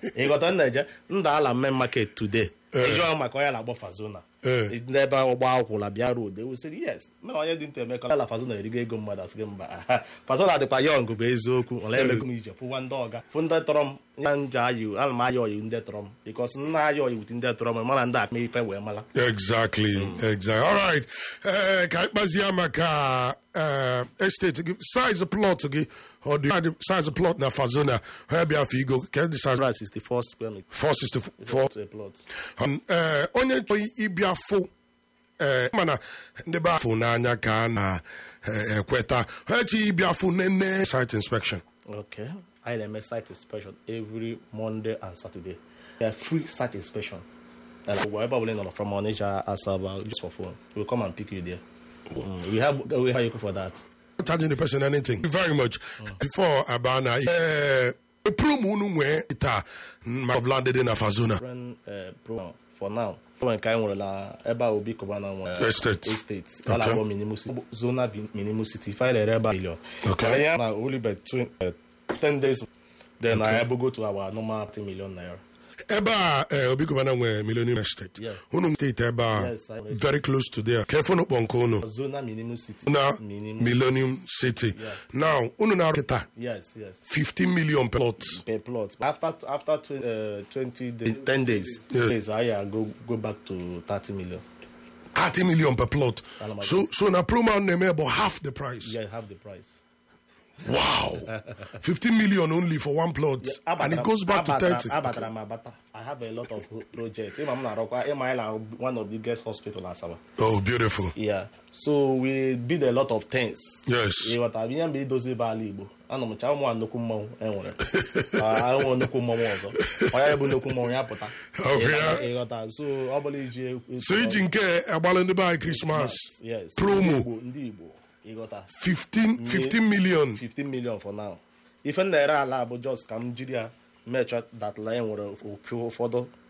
ịghọta m na-eje nda ala main market today ịjụọ maka onye na-akpọ fazona Eh. ndị ebe ụgbọ akwụla bịa road ewesịrị yes mere onye dị ntụ emeka ala fazona erigo ego mmadụ asị gị mba aha. fazona dịkwa yọng bụ eziokwu ọla emego m ije fụwa ndị ọga fụ ndị tọrọ m ya nja ayi ana m aya oyi ndị tọrọ m bikos nna aya oyi wute ndị tọrọ m mana ndị akpa ife wee mara exactly exactly all right eh ka anyị kpazie maka eh estate gị size plot gị ọ dị size plot na fazona ha bịa afọ igo ka dị size 64 square meter 464 to a plot Um, eh, onye chọrọ ịbịa fụ eh, mana ndị be afụ n'anya ka a na-ekweta ha chi ịbịa fụ nene site inspection Okay. I am a site inspection every Monday and Saturday. A free site inspection. And wherever we learn from Onitsha, Asaba, just for phone, we'll come and pick you there. Mm, we have we have you for that. Not charging the person anything Thank you very much before abana eh, prum unu nwee taa ma of landed in fazona Friend, uh, pro for now. When kai nwere na ebe a obi kọbana nwe Estate. estate Okay. ala agbo minimum city zona bi- minimum city five ere ebe a million Okay. Mana ya na only by twen- uh, 10 days then I able go to our normal 10 million naira ebe a eh, obi kọbana nwee millennium estate Yeah. unu steeti ebe a Yes, I know. very close to there ka efunu kpọ nke unu zona minimum city na minimum millennium city Yeah. now unu na kịta yes yes 15 million per plot per plot. After after tw- uh, twenty days, ten days, Yeah. days I uh, go go back to thirty million. 30 million per plot Alama- so so na promo na-eme about half the price Yeah, half the price. wow 15 million only for one plot and it goes back to 30 Abatara m abata. I have a lot of projects. Ima m na-arụkwa Ima anyị na one of the biggest hospital Asaba. oh beautiful Yeah. So we build a lot of things. Yes. Ịghọta ihe mgbe idozi ebe ala Igbo. Anọ m cha ụmụ nnukwu mmanwụ enwere. Ah, enwe nnukwu mmanwụ ọzọ. Onye bụ nnukwu mmanwụ ya pụta. Okay. Ịghọta- Ịghọta. So ọ bụla iji so iji nke agbalị ndị be anyị Christmas yes. promo Ndị Igbo, ndị Igbo. Ịghọta. 15 15 million 15 million for now ife m na-ere ala bụ just ka m jiri ya mechọ that line nwere ofu ụfọdụ